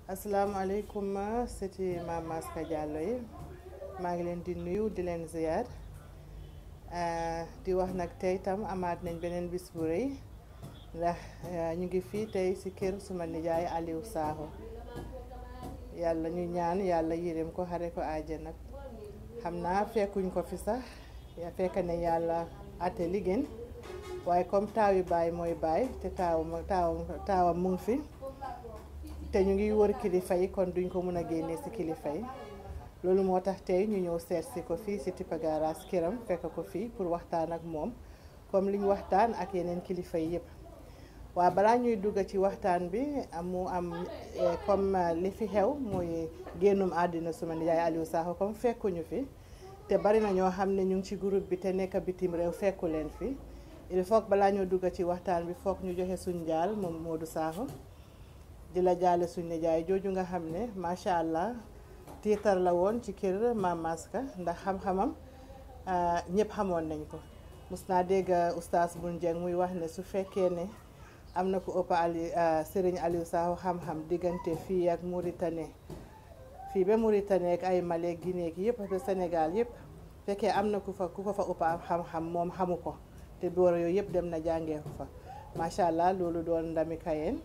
asalaamaaleykum sëti Maam Maska Diallo yi maa ngi leen di nuyu di leen ziyaar di wax nag tey tam amaat nañ beneen bis bu rëy ndax ñu ngi fii tey ci kër suma nijaay Aliou Sakho yàlla ñu ñaan yàlla yërëm ko xare ko àjjana xam naa fekkuñ ko fi sax fekk ne yàlla ate li gën waaye comme taaw yi baay mooy baay te taaw taaw taawam mu ngi fi te ñu ngi wër kilifa yi kon duñ ko mën a génnee ci kilifa yi loolu moo tax tey ñu ñëw seet si ko fii ci Tippa Garaas këram fekk ko fii pour waxtaan ak moom comme li ñu waxtaan ak yeneen kilifa yi yëpp waaw balaa ñuy dugg ci waxtaan bi mu am comme li fi xew muy génnum àddina suma nijaay Aliou Sakho comme fekkuñu fi te bari na ñoo xam ne ñu ngi ci groupe bi te nekk bitim réew fekku leen fi il faut balaa ñoo dugg ci waxtaan bi foog ñu joxe suñ njaal moom Modou Sakho di la jaale suñ nijaay jooju nga xam ne macha allah tiitar la woon ci kër Maam Maska ndax xam-xamam ñëpp xamoon nañ ko mus naa dégg oustaz Bun Jeng muy wax ne su fekkee ne am na ku ëpp Ali Serigne Aliou Sakho xam-xam diggante fii ak Mauritanie fii ba Mauritanie ak ay Mali Guinée gi yëpp te Sénégal yëpp fekkee am na ku fa ku ko fa ëpp xam-xam moom xamu ko te boor yooyu yëpp dem na jàngee ko fa macha allah loolu doon ndami kayeen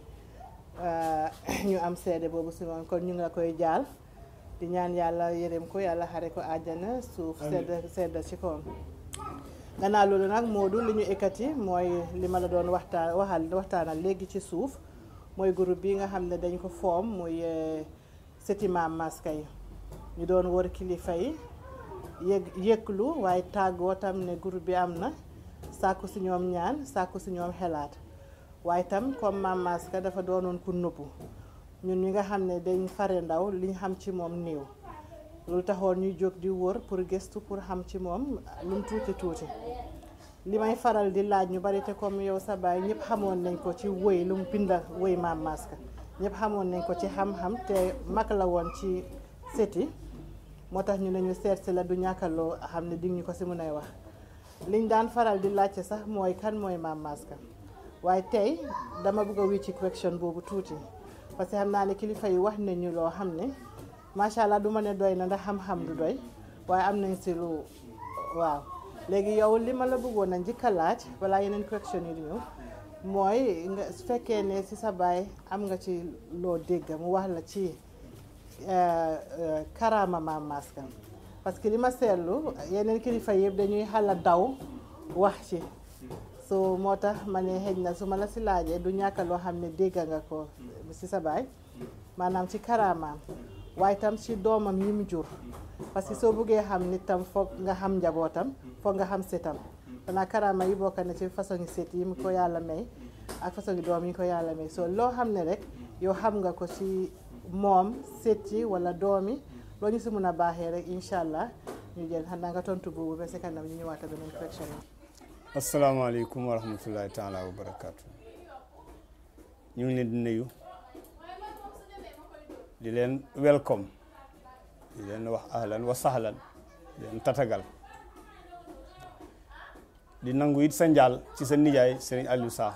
ñu am seede boobu si moom kon ñu ngi la koy jaal di ñaan yàlla yërëm ko yàlla xare ko àjjana suuf sedd sedd ci kawam gannaaw loolu nag Modou li ñu ekkati mooy li ma la doon waxtaan waxal waxtaanal léegi ci suuf mooy groupe bi nga xam ne dañ ko foom muy sëti Maam Maska yi ñu doon wër kilifa yi yëg yëglu waaye tàggoo tam ne groupe bi am na sàkku si ñoom ñaan sàkku si ñoom xelaat waaye tam comme Maam Maska dafa doonoon ku nëbbu ñun ñi nga xam ne dañ fare ndaw liñ xam ci moom néew loolu taxoon ñuy jóg di wër pour gëstu pour xam ci moom lu mu tuuti tuuti li may faral di laaj ñu bari te comme yow sa baay ñëpp xamoon nañ ko ci wëy lu mu binda wëy Maam Maska ñëpp xamoon nañ ko ci xam-xam te mag la woon ci seti moo tax ñu ne ñu seet si la du ñàkkaloo xam ne dig ñu ko si mun ay wax liñ daan faral di laajte sax mooy kan mooy Maam Maska waaye tey dama bëgg a wii ci question boobu tuuti parce que xam naa ne kilifa yi wax nañu loo xam ne macha allah du ma ne doy na ndax xam-xam du doy waaye am nañ si lu waaw léegi yow li ma la bëggoon a njëkk a laaj balaa yeneen question yi di ñëw mooy nga su fekkee ne si sa baay am nga ci loo dégg mu wax la ci karaama Maam Maska parce que li ma seetlu yeneen kilifa yëpp dañuy xala daw wax ci so moo tax ma ne xëj na su ma la si laajee du ñàkk loo xam ne dégg nga ko si sa baay maanaam ci karaamaam waaye tam ci doomam yi mu jur parce que soo buggee xam nit tam foog nga xam njabootam foog nga xam setam xanaa karaama yi bokk na ci façon set yi mu ko yàlla may ak façon doom yi ko yàlla may so loo xam ne rek yow xam nga ko ci moom set yi wala doom yi loo ñu si mun a baaxee rek incha allah ñu jël xanaa nga tontu boobu ba si kanam ñu ñëwaat beneen question yi asalaamaaleykum wa rahmatullahi taala wa barakaatu ñu ngi leen di nuyu di leen welcome di leen wax ahlan wa sahlan di leen tatagal di nangu it sa njaal ci sa nijaay Serigne Aliou Sakho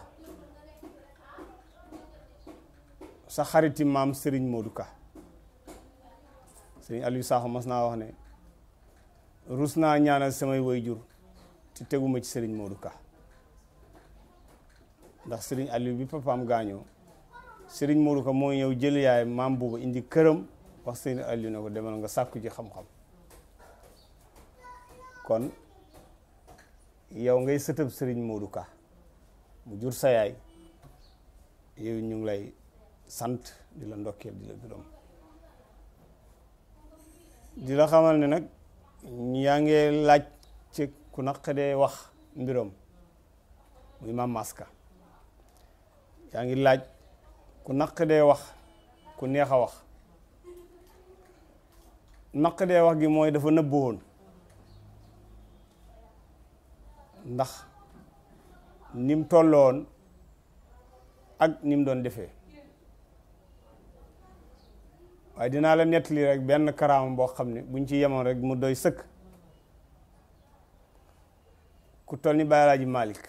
sa xariti maam Serigne Modou Ka Serigne Aliou Sakho mas naa wax ne rus naa ñaanal samay waajur te teguma ci Serigne Modou Ka ndax Serigne Aliou bi papaam gaañoo Serigne Modou Ka moo ñëw jël yaay maam boobu indi këram wax Serigne Aliou ne ko demal nga sàkku ci xam-xam kon yow ngay sëtëb Serigne Modou Ka mu jur sa yaay yow ñu ngi lay sant di la ndokkeel di la gërëm di la xamal ne nag yaa ngi laaj ci ku naqadee wax mbiram muy Maam Maska yaa ngi laaj ku naqadee wax ku neex a wax naqadee wax gi mooy dafa nëbbu woon ndax ni mu tolloon ak ni mu doon defee waaye dinaa la nettali rek benn karaama boo xam ne buñ ci yemoon rek mu doy sëkk ku toll ni Baye Alaaji Malick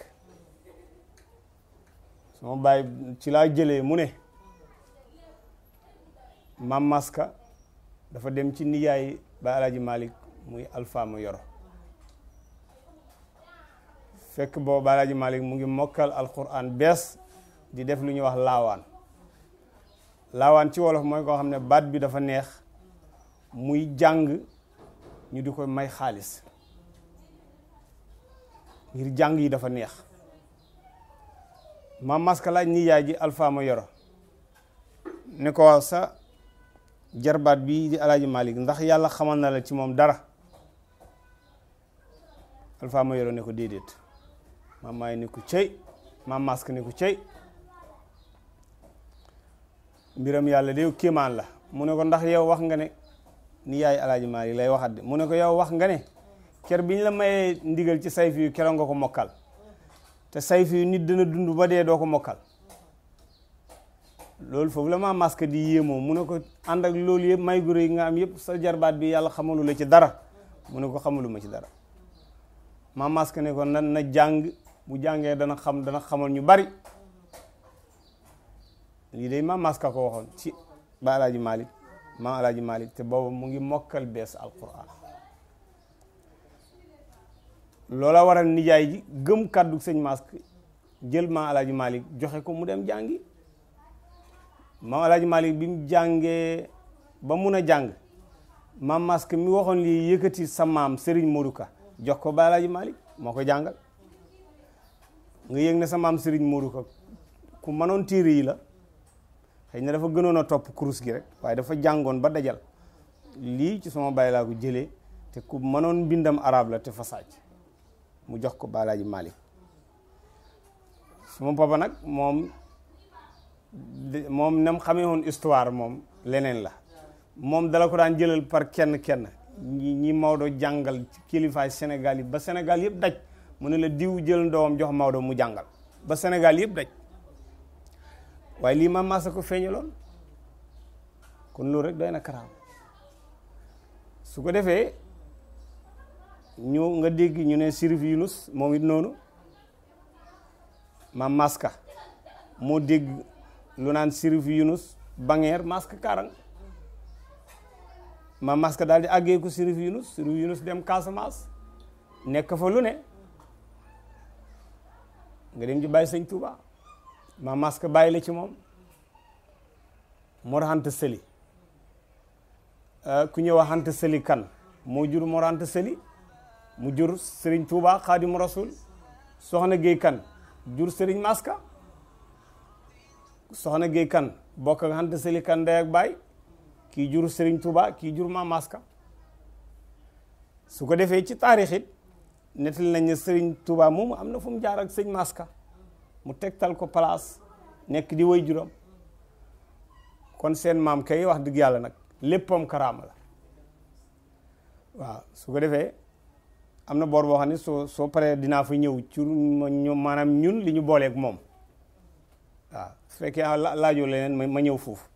sama baay ci laa jëlee mu ne maam maska dafa dem ci nijaay ba alaaji malik muy alpha ma yoro fekk boobu ba alaaji malik mu ngi mokkal alquran bees di def lu ñuy wax laawaan laawaan ci wolof mooy koo xam ne baat bi dafa neex muy jàng ñu di ko may xaalis ngir jàng yi dafa neex maam maska laaj nijaay ji alpha ma yoro ne ko waaw sa jarbaat bi di alaaji malik ndax yàlla xamal na la ci moom dara alpha ma yoro ne ko déedéet maam maay ne ko cëy maam maska ne ko cëy mbiram yàlla de kéemaan la mu ne ko ndax yow wax nga ne ni yaay alaaji malik lay waxat de mu ne ko yow wax nga ne ker bi ñu la mayee ndigal ci sayf yu keroog nga ko mokkal te sayf yu nit dana dund ba dee doo ko mokkal loolu foofu la ma masque di yéemoo mu ne ko ànd ak loolu yëpp may gu rëy nga am yëpp sa jarbaat bi yàlla xamalu la ci dara mu ne ko xamalu ma ci dara ma masque ne ko na na jàng bu jàngee dana xam dana xamal ñu bari lii de ma masque ko waxoon ci ba alaaji malik ma alaaji malik te boobu mu ngi mokkal bees alquran loola waral nijaay ji gëm kàddu sëñ masque jël ma alaaji malik joxe ko mu dem jàngi maam alaaji malik bi mu jàngee ba mun a jàng maam masque mi waxoon lii yëkkati sa maam Serigne Modou Ka jox ko ba alaaji malik moo ko jàngal nga yëg ne sa maam Serigne Modou Ka ku mënoon téere yi la xëy na dafa gënoon a topp kurus gi rek waaye dafa jàngoon ba dajal lii ci sama bàyyi laa ko jëlee te ku mënoon mbindam arab la te fa sàcc mu jox ko ba alaaji malik suma papa nag moom moom nam xamee woon histoire moom leneen la moom dala ko daan jëlal par kenn kenn ñi ñi Maodo jàngal ci kilifaay Sénégal yi ba Sénégal yëpp daj mu ne la diw jël ndoom jox Maodo mu jàngal ba Sénégal yëpp daj waaye lii ma maasa ko feeñaloon kon loolu rek doy na karaam su ko defee ñu nga dégg ñu ne Sirif Yunus moom it noonu ma maska moo dégg lu naan Sirif Yunus bangeer maska karang ma maska daal di àggee ko Sirif Yunus Sirif Yunus dem Casamance nekk fa lu ne nga dem ci bàyyi sëñ Touba ma maska bàyyi la ci moom Mor Anta Sëli ku ñëw wax Anta Sëli kan moo jur Mor Anta Sëli mu jur Serigne Touba Xaadimu Rasul soxna Géey kan jur Serigne Maska soxna Géey kan bokk ak Anta Sëli kan ndey ak baay kii jur Serigne Touba kii jur ma Maska su ko defee ci taarix it nettali nañ ne Serigne Touba moomu am na fu mu jaar ak sëñ Maska mu tegtal ko place nekk di way juram kon seen maam kay wax dëgg yàlla nag léppam karaama la waaw su ko defee am na boor boo xam ne soo soo paree dinaa fa ñëw ci ñu maanaam ñun li ñu booleeg moom waaw su fekkee laajoo leneen ma ñëw foofu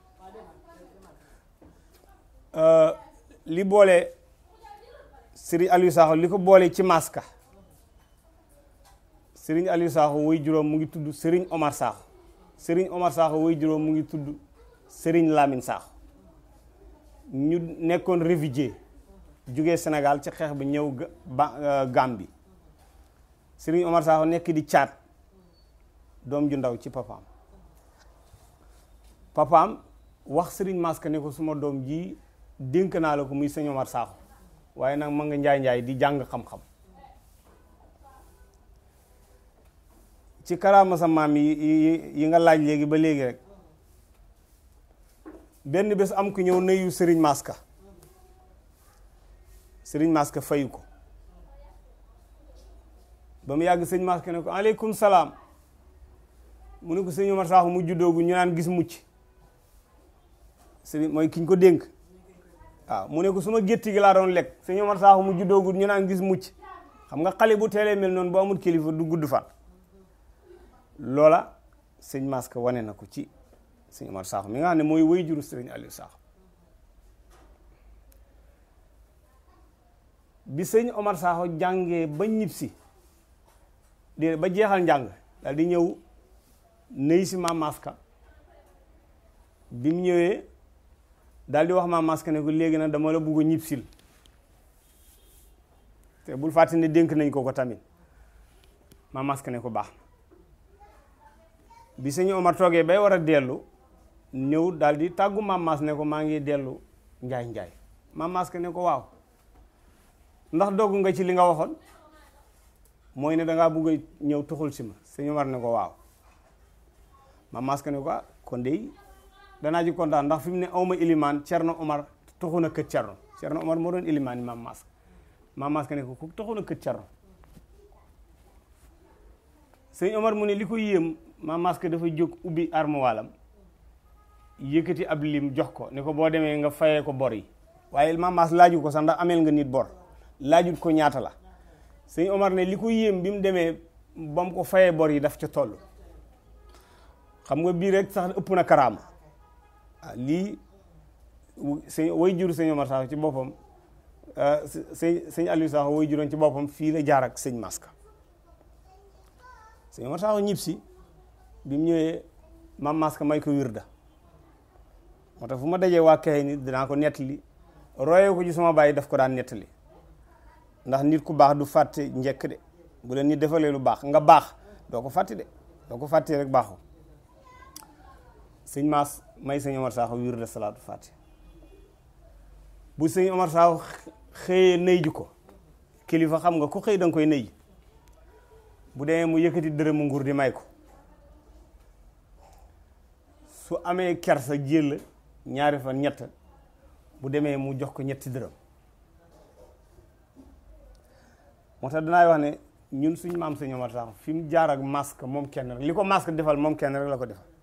li boole Serigne Aliou Sakho li ko boole ci maska Serigne Aliou Sakho way juróom mu ngi tudd Serigne Omar Sakho Serigne Omar Sakho way juróom mu ngi tudd Serigne Lamine Sakho ñu nekkoon réfugié jugee Sénégal ci xeex bi ñëw ba Gambie Serigne Omar Sakho nekk di caat doom ju ndaw ci papaam papaam wax Serigne Maska ne ko suma doom ji dénk naa la ko muy sëñ Omar Sakho waaye nag ma nga njaay njaay di jàng xam-xam ci karaama sa maam yi yi nga laaj léegi ba léegi rek benn bés am ku ñëw nuyu Serigne Maska Serigne Maska fayu ko ba mu yàgg sëñ Maska ne ko aleykum salaam mu ne ko sëñ Omar Sakho mu juddoogu ñu naan gis mucc Serigne mooy kiñ ko dénk waaw mu ne ko suma gétti gi laa doon lekk sëñ Omar Sakho mu juddoogu ñu naan gis mucc xam nga xale bu teelee mel noonu bu amul kilifa du gudd fan loola sëñ Maska wane na ko ci sëñ Omar Sakho mi nga xam ne mooy way juru sëriñ Aliou Sakho bi sëñ Omar Sakho jàngee ba ñibbisi di ba jeexal njàng daal di ñëw nëy si maam Maska bi mu ñëwee daal di wax maam Maska ne ko léegi nag dama la bugg a ñibsil te bul fàtte ne dénk nañ ko ko tamit maam Maska ne ko baax bi sëñ Omar toogee bay war a dellu ñëw daal di tàggu maam Mas ne ko maa ngi dellu njaay njaay maam Maska ne ko waaw ndax dogg nga ci li nga waxoon mooy ne dangaa bugg a ñëw tuxul si ma sëñ Omar ne ko waaw maam Maska ne ko ah kon de danaa ji kontaan ndax fi mu ne awma ilimaan Cerno Omar tuxu na kët Cerno Cerno Omar moo doon ilimaan yi maam Maska maam Maska ne ko ku tuxu na kët Cerno sëñ Omar mu ne li ko yéem maam Maska dafa jóg ubbi armuwaalam yëkkati ab lim jox ko ne ko boo demee nga fayee ko bor yi waaye maam Mas laaju ko sax ndax ameel nga nit bor laajut ko ñaata la sëñ Omar ne li ko yéem bi mu demee ba mu ko fayee bor yi daf ca toll xam nga bii rek sax ëpp na karaama ah lii sëñ way jur sëñ Omar sax ci boppam sëñ sëñ Aliou sax way juróon ci boppam fii la jaar ak sëñ Maska sëñ Omar sax ñib si bi mu ñëwee maam Maska may ko wirda moo tax fu ma dajee waa kay nit dinaa ko nettali royee ko ci sama bàyyi daf ko daan nettali ndax nit ku baax du fàtte njëkk de bu leen nit defalee lu baax nga baax doo ko fàtte de doo ko fàttee rek baaxu sëñ Maas may sëñ Omar Sakho wirda salaatu fàtte bu sëñ Omar Sakho xëyee nëy ji ko kilifa xam nga ku xëy da nga koy nëy bu demee mu yëkkati dërëmu nguur di may ko su amee kersa jël ñaari fan ñett bu demee mu jox ko ñetti dërëm moo tax danaay wax ne ñun suñ maam sëñ Omar Sakho fi mu jaar ak masque moom kenn rek li ko masque defal moom kenn rek la ko defal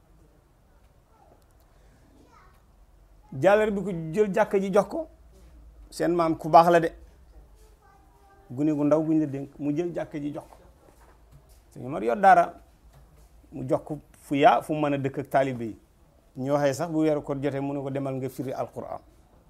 jàllar bi ko jël jàkka ji jox ko seen maam ku baax la de gune gu ndaw guñ la dénk mu jël jàkka ji jox ko sëñ Omar yor dara mu jox ko fu yaa fu mu mën a dëkk ak taalibe yi ñu waxee sax bu weeru ko jotee mu ne ko demal nga firi alquran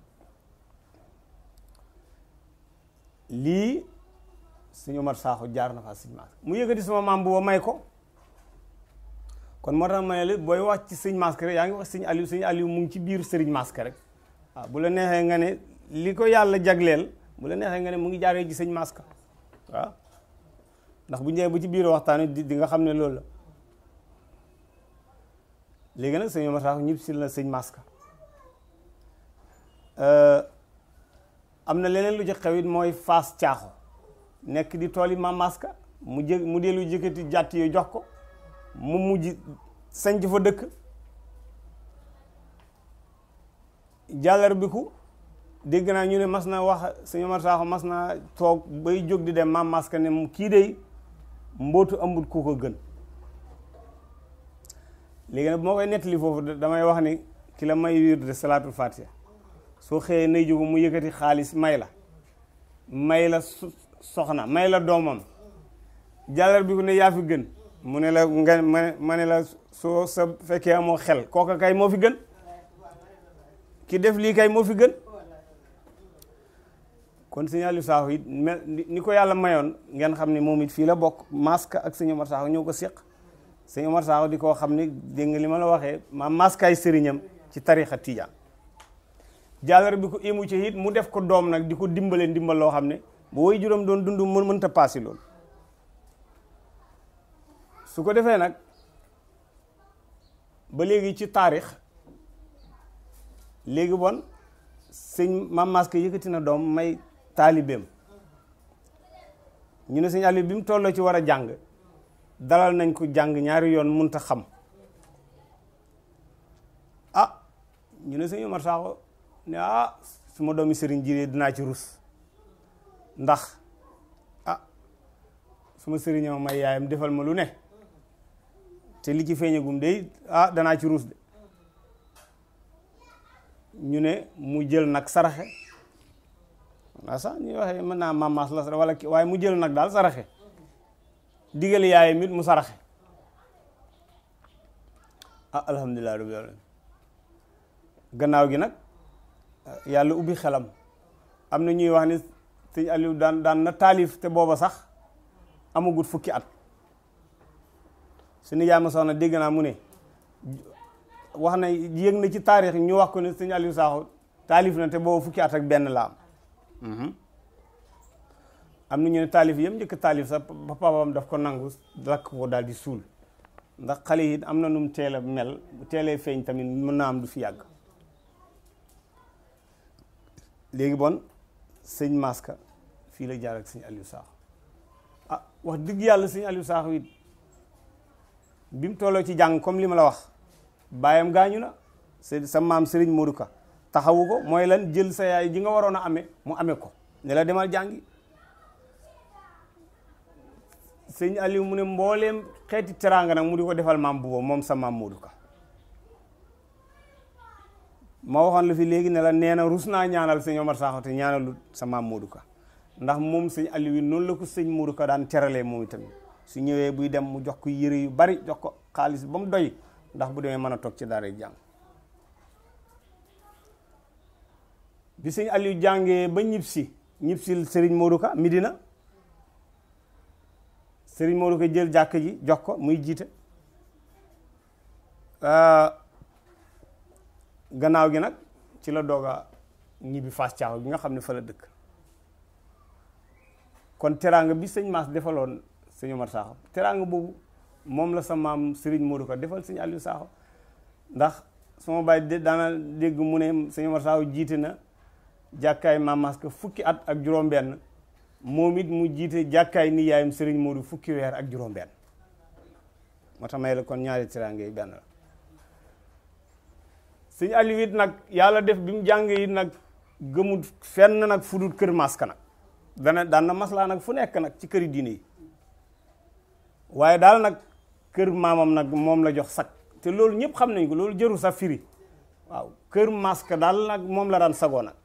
lii sëñ Omar Sakho jaar na fa sëñ Maas mu yëkkati sama maam booba may ko kon moo tax ma ne la booy wax ci sëñ Maska rek yaa ngi wax sëñ Aliou sëñ Aliou mu ngi ci biir sëriñ Maska rek waaw bu la neexee nga ne li ko yàlla jagleel bu la neexee nga ne mu ngi jaaree ci sëñ Maska waaw ndax bu ñëwee bu ci biir waxtaan di di nga xam ne loolu la léegi nag sëñ Omar Sakho ñëpp si la sëñ Maska am na leneen lu ci xewit mooy faas caaxo nekk di tool yi maam Maska mu jë mu dellu jëkkati jàtt yooyu jox ko mu mujj sanc fa dëkk jàllar bi ku dégg naa ñu ne mas na wax sëñ Omar Sakho mas naa toog bay jóg di dem maam Maska ne mu kii dey mbootu ëmbut ku ko gën léegi nag bu ma koy nettali foofu damay wax ni ki la may wiir de salaatul fatiha soo xëyee nay jógu mu yëkkati xaalis may la may la soxna may la doomam jàllar bi ku ne yaa fi gën mu ne la nga ma ne la soo sa fekkee amoo xel kooka kay moo fi gën ki def lii kay moo fi gën kon sëñ Aliou Sakho it mel ni ko yàlla mayoon ngeen xam ne moom it fii la bokk Maska ak sëñ Omar Sakho ñoo ko séq sëñ Omar Sakho di koo xam ne dégg nga li ma la waxee ma maskaay sëriñam ci tarixa tijaan jàllar bi ko ému ci it mu def ko doom nag di ko dimbale ndimbal loo xam ne bu woy juróom doon dund mën mënta paasi loolu su ko defee nag ba léegi ci taarix léegi bon sëñ Maam Maska yëkkati na doom may taalibeem ñu ne sëñ Aliou bi mu tolloo ci war a jàng dalal nañ ko jàng ñaari yoon munta xam ah ñu ne sëñ Omar Sakho ne ah su ma doomi sëriñ jiree dinaa ci rus ndax ah su ma sëriñoo may yaayam defal ma lu ne te li ci feeñagum de ah danaa ci rus de ñu ne mu jël nag saraxe waa sax ñuy waxee mën naa mamaas la wala ki waaye mu jël nag daal saraxe digal yaayam it mu saraxe ah alhamdulilah rabbil alamin gannaaw gi nag yàlla ubbi xelam am na ñuy wax ni sëñ Aliou daan daan na taalif te booba sax amagut fukki at su nijaay ma soxna dégg naa mu ne wax na yëg na ci taarix ñu wax ko ne sëñ Aliou Sakho taalif na te boobu fukki at ak benn la am am na ñu ne taalif yëpp njëkk taalif sax ba papaam daf ko nangu lakk ko daal di suul ndax xale yi am na nu mu teel a mel bu teelee feeñ tamit mën naa am du fi yàgg léegi bon sëñ Maska fii la jaar ak sëñ Aliou Sakho ah wax dëgg yàlla sëñ Aliou Sakho it bi mu tolloo ci jàng comme li ma la wax baayam gaañu na sa maam Serigne Modou Ka taxawu ko mooy lan jël sa yaay ji nga waroon a amee mu amee ko ne la demal jàngi sëñ Aliou mu ne mbooleem xeeti teraanga nag mu di ko defal maam bu moom sa maam Modou Ka ma waxoon la fi léegi ne la nee na rus naa ñaanal sëñ Omar Sakho te ñaanalu sa maam Modou Ka ndax moom sëñ Aliou yi noonu la ko sëñ Modou Ka daan teralee moom itamit su ñëwee buy dem mu jox ko yëre yu bari jox ko xaalis ba mu doy ndax bu demee mën a toog ci daara jàng bi sëñ Aliou jàngee ba ñib si ñib si Serigne Modou Ka Midina Serigne Modou Ka jël jàkk ji jox ko muy jiite gannaaw gi nag ci la doog a ñibbi Fass Thiaw bi nga xam ne fa la dëkk kon teraanga bi sëñ Mass defaloon sëñ Omar Sakho teraanga boobu moom la sa maam Serigne Modou Ka defal sëñ Aliou Sakho ndax sama baay daana dégg mu ne sëñ Omar Sakho jiite na jàkkaay maam Maska fukki at ak juróom-benn moom it mu jiite jàkkaay ni yaayam Serigne Modou fukki weer ak juróom-benn moo tax may la kon ñaari teraanga yi benn la sëñ Aliou it nag yàlla def bi mu jàngee it nag gëmut fenn nag fu dul kër Maska nag dana daan na maslaa nag fu nekk nag ci këri diine yi waaye daal nag kër maamam nag moom la jox sakk te loolu ñëpp xam nañ ko loolu jëru sa firi waaw kër Maska daal nag moom la daan sagoo nag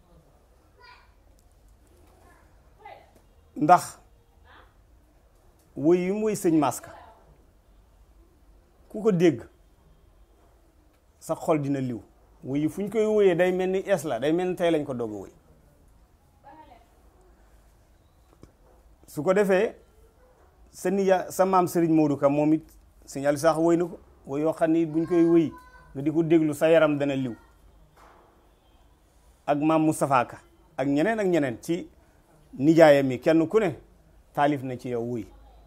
ndax woy yi mu woy sëñ Maska ku ko dégg sa xol dina liw woy yi fu ñu koy woyee day mel ni es la day mel ni tey lañ ko doog a woy su ko defee sa niya sa maam Serigne Modou Ka moom it sëñ Aliou Sakho woy na ko woy yoo xam ni buñ koy woy nga di ko déglu sa yaram dana liw ak maam Moustapha Ka ak ñeneen ak ñeneen ci nijaayam yi kenn ku ne taalif na ci yow wuy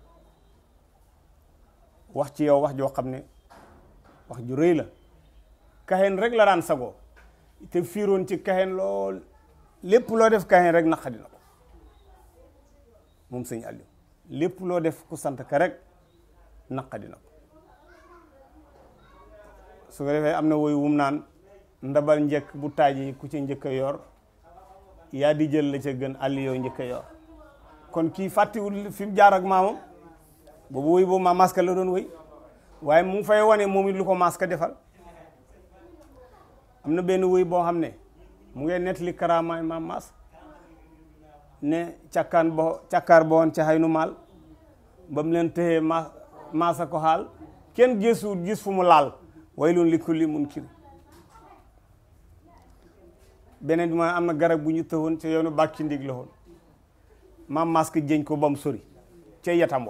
wax ci yow wax joo xam ne wax ju rëy la kaxeen rek la daan sagoo te fiiroon ci kaxeen lool lépp loo def kaxeen rek naqadi na ko moom sëñ Aliou lépp loo def ku sant ka rek naqadi na ko su ko defee am na woy wum naan ndabal njëkk bu taaji ku ci njëkk a yor yaa di jël la ca gën àll yow njëkk a yor kon kii fàttiwul fi mu jaar ak maamam boobu woy boobu maam Maska la doon woy waaye mu ngi fay wane moom it lu ko Maska defal am na benn woy boo xam ne mu ngee nettali karaamaay maam Mas ne càkkaan bo càkkaar bo woon ca xaynu maal ba mu leen tëxee ma maasa ko xaal kenn gësuwut gis fu mu laal way loon li kulli mun kiri beneen bi mooy am na garab bu ñu tëwoon ca yoonu bàkki ndig la woon maam Maska jëñ ko ba mu sori ca yatam wa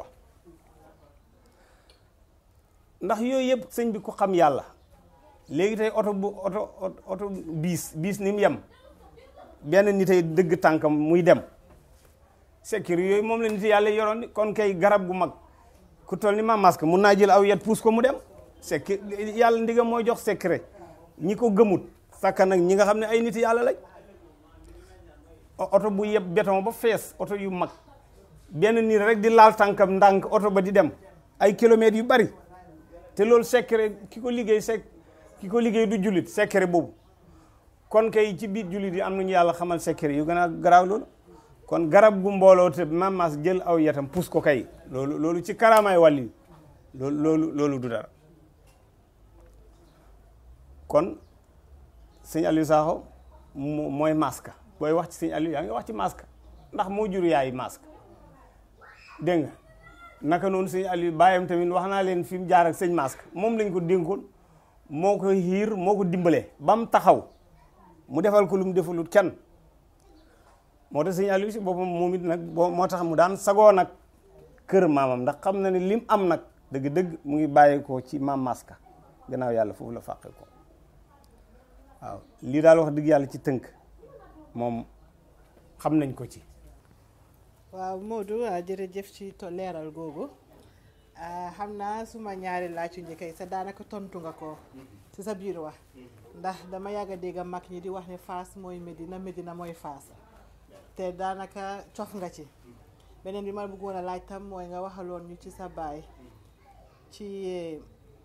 ndax yooyu yëpp sëñ bi ko xam yàlla léegi tey oto bu oto oto biis biis ni mu yem benn nit ay dëgg tànkam muy dem sekkir yooyu moom la nit yàlla yoroon kon kay garab gu mag ku toll ni maam Maska mun naa jël aw yet puus ko mu dem sekki yàlla ndigam mooy jox secret ñi ko gëmut sàkka nag ñi nga xam ne ay nit yàlla lañ oto bu yeb béton ba fees oto yu mag benn nit rek di laal tànkam ndànk oto ba di dem ay kilomètres yu bari te loolu secret ki ko liggéey sek ki ko liggéey du jullit secret boobu kon kay ci biir jullit yi am nañu yàlla xamal secret yu gën a garaaw loolu kon garab gu mbooloo te mamas jël aw yatam pus ko kay loolu loolu ci karaamaay wàlli loolu loolu loolu du dara kon sëñ Aliou Sakho mooy Maska booy wax ci sëñ Aliou yaa ngi wax ci Maska ndax moo jur yaay Maska dégg nga naka noonu sëñ Aliou bàyyam tamit wax naa leen fi mu jaar ak sëñ Maska moom lañ ko dénkoon moo ko xiir moo ko dimbalee ba mu taxaw mu defal ko lu mu defalut kenn moo tax sëñ Aliou si boppam moom it nag boo moo tax mu daan sagoo nag kër maamam ndax xam na ne lim am nag dëgg-dëgg mu ngi bàyyi ko ci maam Maska gannaaw yàlla foofu la fàqe ko waaw lii daal wax dëgg yàlla ci tënk moom xam nañ ko ci waaw Modou ah, jërëjëf ci to leeral googu ah, xam naa suma ñaari laaj yu njëkk yi sa daanaka tontu nga ko ci sa biir wax ndax dama yàgg a dégg mag ñi di wax ne Fass mooy Medina Medina mooy Fass te daanaka cof nga ci beneen bi ma bëggoon a laaj tam mooy nga waxaloon ñu ci sa baay ci eh,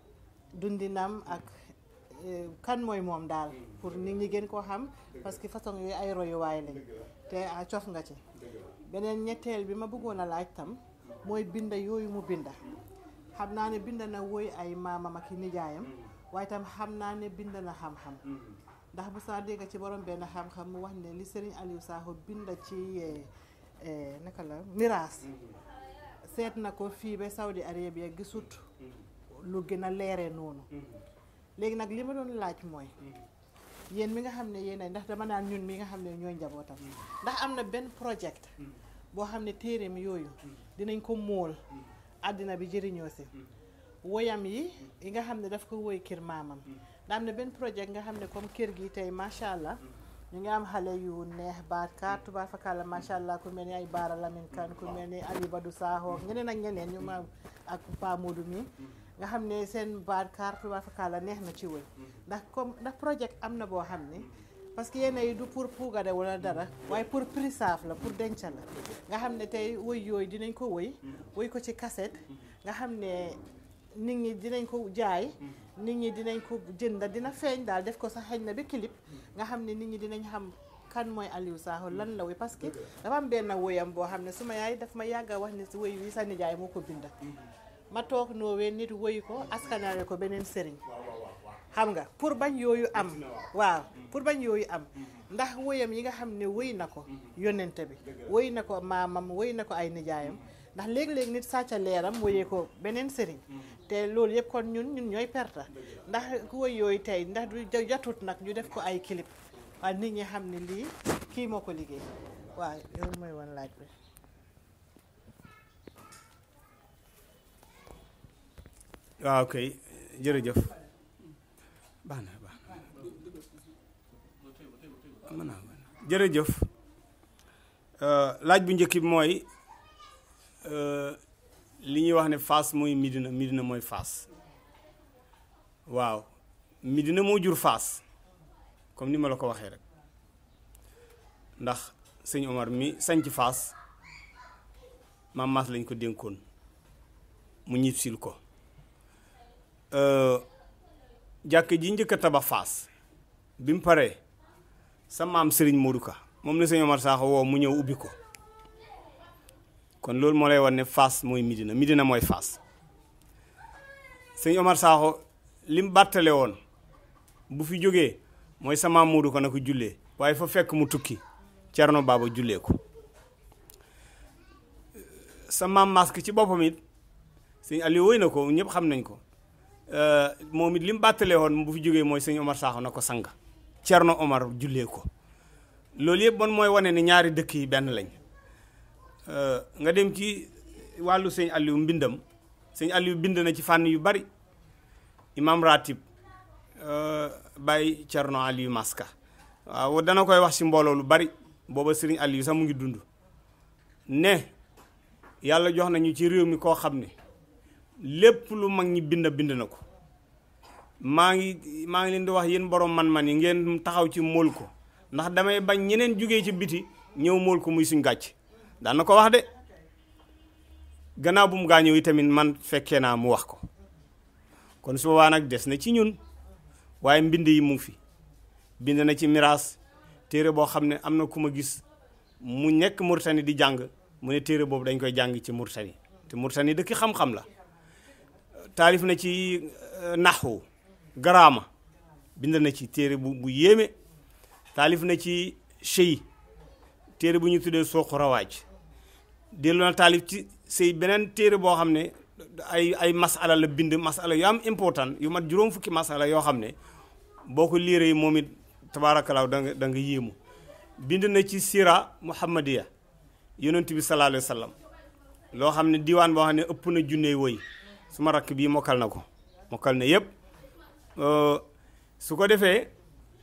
dundinam ak eh, kan mooy moom daal pour nit ñi gën koo xam parce que façon yooyu ay royuwaay lañ te ah, cof nga ci beneen ñetteel bi ma bëggoon a laaj tam mooy binda yooyu mu binda xam naa ne bind na woy ay maamam ak i nijaayam waaye tam xam naa ne bind na xam-xam ndax bu saa dégg ci borom benn xam-xam mu wax ne li Serigne Aliou Sakho binda ci eh, eh, naka la miraas seet na ko fii ba Saudi Arabia gisut lu gën a leere noonu léegi nag li ma doon laaj mooy yéen mi nga xam ne yéen ay ndax dama naan ñun mi nga xam ne ñooy njabootam ndax am na benn project boo xam ne téereem yooyu dinañ ko móol àddina bi jëriñoo si woyam yi yi nga xam ne daf ko woy kër maamam ndax am na benn projet nga xam ne comme kër gi tey macha allah ñu ngi am xale yu neex baat kaar tubaab fakala macha allah ku mel ni ay Baara Lamine Kane ku mel ni Ali Badou Sakho ñeneen ak ñeneen ñu ma ak Pa Modou mi nga xam ne seen baat kaar tubaab fakala neex na ci woy ndax comme ndax projet am na boo xam ne parce que yenn yi du pour puugare wala dara waaye pour préserve la pour denc la nga xam ne tey woy yooyu dinañ ko woy woy ko ci cassette nga xam ne nit ñi dinañ ko jaay nit ñi dinañ ko jënd dina feeñ daal def ko sax xëy na ba clip nga xam ne nit ñi dinañ xam kan mooy Aliou Sakho lan la woy parce que dafa am benn woyam boo xam ne suma yaay daf ma yàgg a wax ne si woy wi sa nijaay moo ko binda ma toog noowee nit woy ko askanale ko beneen sëriñ xam nga pour bañ yooyu am waaw pour bañ yooyu am ndax woyam yi nga xam ne woy na ko yonente bi woy na ko maamam woy na ko ay nijaayam ndax léeg-léeg nit sàcca leeram woyee ko beneen sëriñ te loolu yëpp kon ñun ñun ñooy perta ndax ku woy yooyu tey ndax du jatut nag ñu def ko ay clip waaye nit ñi xam ne lii kii moo ko liggéey waaw loolu mooy woon laaj bi waaw kay jërëjëf baax na baax na mën naa jërëjëf laaj bu njëkk bi mooy li ñuy wax ne Fass mooy Midina Midina mooy Fass waaw Midina moo jur Fass comme ni ma la ko waxee rek ndax sëñ Omar mi sañc Fass maam Maas lañ ko dénkoon mu ñib sil ko jàkk ji njëkk a tabax Fass bi mu paree sa maam Serigne Modou Ka moom la sëñ Omar Sakho woo mu ñëw ubbi ko kon loolu moo lay wan ne Fass mooy Midina Midina mooy Fass sëñ Omar Sakho li mu bàttale woon bu fi jógee mooy sa maam Modou Ka na ko jullee waaye fa fekk mu tukki Cerno Baaba jullee ko sa maam masque ci boppam it sëñ Aliou woy na ko ñëpp xam nañ ko moom it li mu bàttalee woon bu fi jógee mooy sëñ Omar Sakho na ko sang Cerno Omar jullee ko loolu yëpp bon mooy wane ne ñaari dëkk yi benn lañ nga dem ci wàllu sëñ Aliou mbindam sëñ Aliou bind na ci fànn yu bari imam ratib Baye Cerno Aliou Maska waaw dana koy wax ci mbooloo lu bari booba sëriñ Aliou sax mu ngi dund ne yàlla jox nañu ci réew mi koo xam ne lépp lu mag ñi bind bind na ko maa ngi maa ngi leen di wax yéen borom man-man yi ngeen taxaw ci mool ko ndax damay bañ ñeneen jugee ci biti ñëw mool ko muy suñ gàcc daan na ko wax de gannaaw bu mu gaañoo yi tamit man fekkee naa mu wax ko kon su boobaa nag des na ci ñun waaye mbind yi mu ngi fi bind na ci miraas téere boo xam ne am na ku ma gis mu nekk Murtani di jàng mu ne téere boobu dañ koy jàng ci Murtani te Murtani dëkk xam-xam la taalif na ci naxwu garaama bind na ci téere bu bu yéeme taalif na ci sëy téere bu ñu tuddee sooqu rawaaj dellu na taalif ci sëy beneen téere boo xam ne ay ay masala la bind masala yu am important yu mat juróom fukki masala yoo xam ne boo ko liiree yi moom it tabaarakalaaw da nga da nga yéemu bind na ci sira muhammadiya yonent bi sallallahu alayhi wa sallam loo xam ne diwaan boo xam ne ëpp na junney woy su ma rakk bii mokkal na ko mokkal na yëpp su ko defee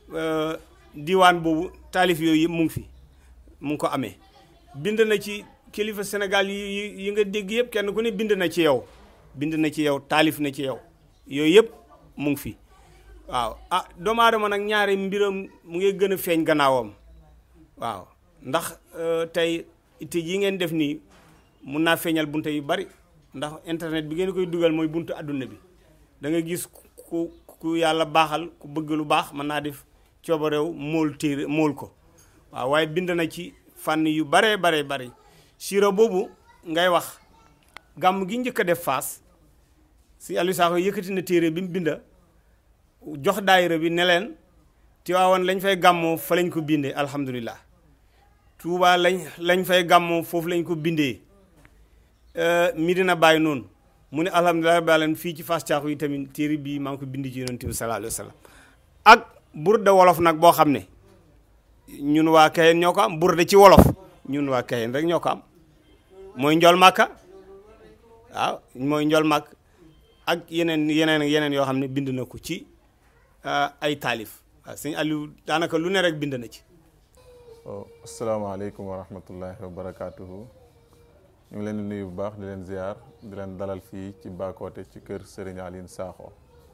diwaan boobu taalif yooyu yëpp mu ngi fi mu ngi ko amee bind na ci kilifa Sénégal yi yi nga dégg yëpp kenn ku ne bind na ci yow bind na ci yow taalif na ci yow yooyu yëpp mu ngi fi waaw ah doomu aadama nag ñaari mbiram mu ngi gën a feeñ gannaawam waaw ndax tey itte yi ngeen def nii mun naa feeñal bunte yu bari ndax internet bi ngeen koy dugal mooy buntu àdduna bi da nga gis ku ku yàlla baaxal ku bëgg lu baax mën naa def cooba réew mool téere mool ko waaw waaye bind na ci fànn yu baree baree bari siro boobu ngay wax gàmm gi njëkk a def faas si Aliou Sakho yëkkati na téere bi mu binda jox daayira bi ne leen Tiwaawan lañ fay gàmmoo fa lañ ko bindee alhamdulilah Tuubaa lañ lañ fay gàmmoo foofu lañ ko bindee Medina Baye noonu mu ne alhamdulilah balen fii ci Fass Caaxu yi tamit téere bii maa ngi ko bind ci yonent bi sallallahu alayhi wa sallam ak burde wolof nag boo xam ne ñun waa Kayeen ñoo ko am burde ci wolof ñun waa Kayeen rek ñoo ko am mooy njol màkka waaw mooy njol màkk ak yeneen yeneen yeneen yoo xam ne bind na ko ci ay taalif waaw sëñ Aliou daanaka lu ne rek bind na ci waaw asalaamaaleykum wa rahmatullahi wa barakaatuhu ñu ngi leen di nuyu bu baax di leen ziar di leen dalal fii ci Bakoteh ci kër Serigne Aline Sakho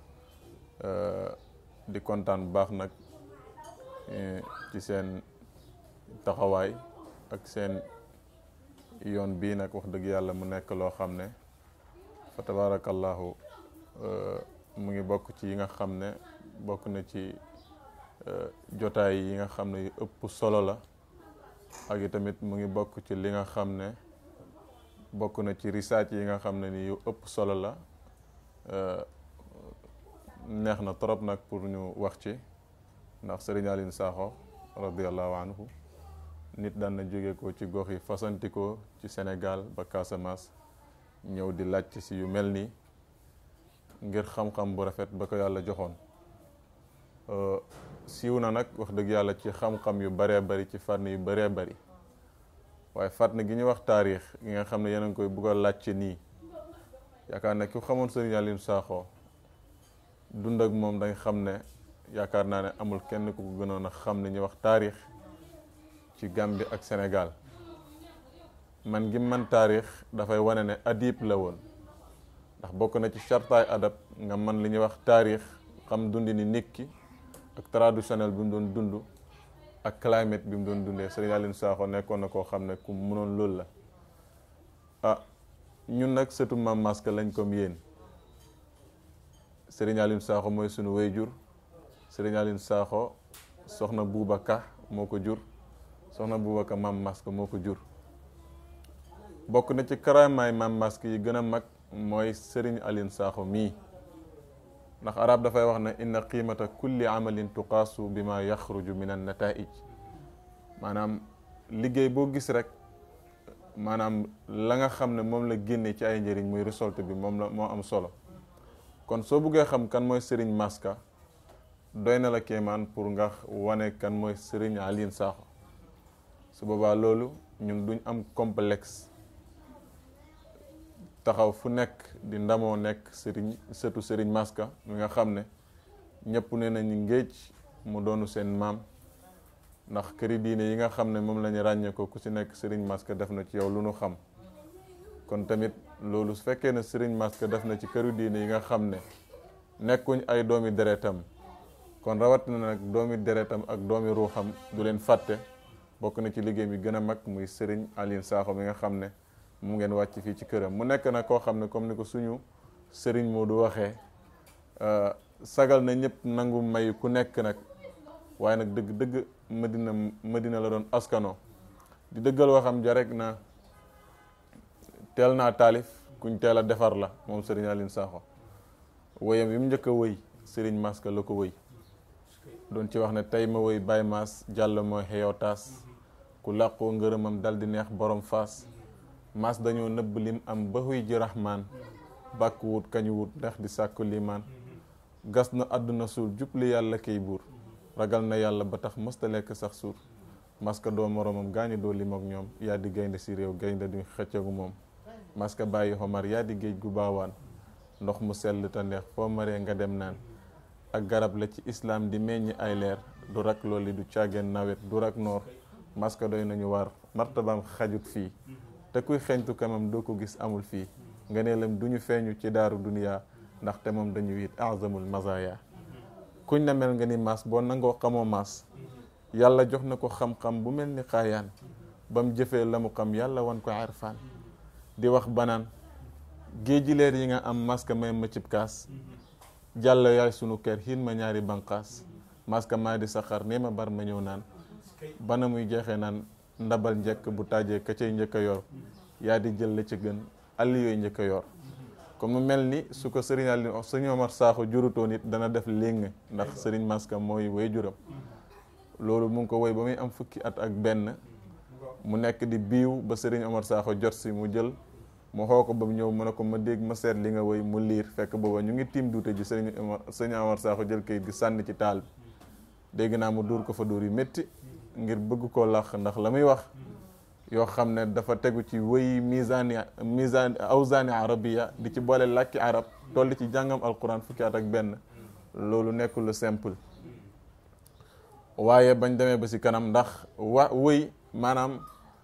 di kontaan bu baax nag ci seen taxawaay ak seen yoon bii nag wax dëgg yàlla mu nekk loo xam ne fa tabarakallahu mu ngi bokk ci yi nga xam ne bokk na ci jotaay yi nga xam ne yu ëpp solo la ak i tamit mu ngi bokk ci li nga xam ne bokk na ci research yi nga xam ne ni yu ëpp solo la neex na trop nag pour ñu wax ci ndax Serigne Aline Sakho radiallahu anhu nit daan na jóge ko ci gox yi fasantikoo ci Sénégal ba Casamance ñëw di laajte si yu mel nii ngir xam-xam bu rafet ba ko yàlla joxoon siiw na nag wax dëgg yàlla ci xam-xam yu baree bari ci fànn yu baree bari waaye fànn gi ñuy wax taarix gi nga xam ne yéen a ngi koy bugg a laajte nii yaakaar ne ku xamoon Serigne Aline Sakho dund ak moom dañ xam ne yaakaar naa ne amul kenn ku ko gënoon a xam ne ñuy wax taarix ci Gambie ak Sénégal man gi man taarix dafay wane ne adib la woon ndax bokk na ci chartaay adab nga man li ñuy wax taarix xam dundi ni nit ki ak traditionnel bi mu doon dund ak climate bi mu doon dundee Serigne Aline Sakho nekkoon na koo xam ne ku mënoon loolu la ah ñun nag sëtu Maam Maska lañ comme yéen Serigne Aline Sakho mooy sunu wayjur Serigne Aline Sakho soxna Buuba Ka moo ko jur soxna Buuba Ka Maam Maska moo ko jur bokk na ci karamaay Maam Maska yi gën a mag mooy Serigne Aline Sakho mii ndax arab dafay wax ne inna qiimata kulli amalin tuqaasu bi ma yaxruju min an nataij maanaam liggéey boo gis rek maanaam la nga xam ne moom la génne ci ay njëriñ muy récolte bi moom la moo am solo kon soo buggee xam kan mooy Serigne Maska doy na la kéemaan pour nga wane kan mooy Serigne Aline Sakho su boobaa loolu ñun duñ am complexe taxaw fu nekk di ndamoo nekk Serigne sëtu Serigne Maska mi nga xam ne ñëpp ne nañu ngéej mu doonu seen maam ndax këri diine yi nga xam ne moom la ñu ràññee ko ku ci nekk Serigne Maska def na ci yow lu nu xam kon tamit loolu su fekkee ne Serigne Maska def na ci këru diine yi nga xam ne nekkuñ ay doomi deretam kon rawat na nag doomi deretam ak doomi ruuxam du leen fàtte bokk na ci liggéey bi gën a mag muy Serigne Aline Sakho mi nga xam ne mu ngeen wàcc fii ci këram mu nekk nag koo xam ne comme ni ko suñu Serigne Modou waxee sagal na ñëpp nangu may ku nekk nag waaye nag dëgg dëgg Madina Madina la doon askano di dëggal waxam ja rek na teel naa taalif kuñ teel a defar la moom Serigne Aline Sakho woyam yi mu njëkk a wëy Serigne Maska la ko wëy doon ci wax ne tey ma wëy Baye Mass jàll mooy xeyoo taas ku làqoo ngërëmam dal di neex borom faas Mass dañoo nëbb lim am ba xuy ji rahmaan bàkk wut kañu wut ndax di sàkku limaan gas na àdduna suul jubli yàlla kay buur ragal na yàlla ba tax mësta lekk sax suur Maska doo moromam gaañu doo lim ak ñoom yaa di gaynde si réew gaynde duñ xëccagu moom Maska bàyyi xomar yaa di géej gu baawaan ndox mu sell te neex foo maree nga dem naan ak garab la ci islaam di meññ ay leer du rak loolu du caageen nawet du rak noor maska doy nañu war martabaam xajut fii te kuy xeeñtu kamam doo ko gis amul fii nga ne lam du ñu feeñu ci daaru duniya ndaxte moom dañu it azamul mazaya kuñ na mel nga ni maas boo nangoo xamoo maas yàlla jox na ko xam-xam bu mel ni xaayaan ba mu jëfee la mu xam yàlla wan ko arfaan di wax banaan géeji leer yi nga am maska may ma cib kaas jàll yaay sunu kër xiin ma ñaari banqaas maska maa di saxar nee ma bar ma ñëw naan bana muy jeexee naan ndabal njëkk bu taajee ka cay njëkk a yor yaa di jël la ci gën àll yooyu njëkk a yor comme mu mel ni su ko sëriñ Aliou sëriñ Omar Sakho jurutoon it dana def léng ndax sëriñ maska mooy way juram loolu mu ngi ko woy ba muy am fukki at ak benn mu nekk di biiw ba sëriñ Omar Sakho jot si mu jël mu xoo ko ba mu ñëw mu ne ko ma dégg ma seet li nga woy mu liir fekk booba ñu ngi tiim duute ji sëriñ Omar sëriñ Omar Sakho jël kayit gi sànni ci taal bi dégg naa mu dóor ko fa dóor yu métti ngir bëgg koo lax ndax la muy wax yoo xam ne dafa tegu ci wëy misaani misaani awsaani arabiya di ci boole làkki arab toll ci jàngam alquran fukki at ak benn loolu nekkul lu simple waaye bañ demee ba si kanam ndax wa wëy maanaam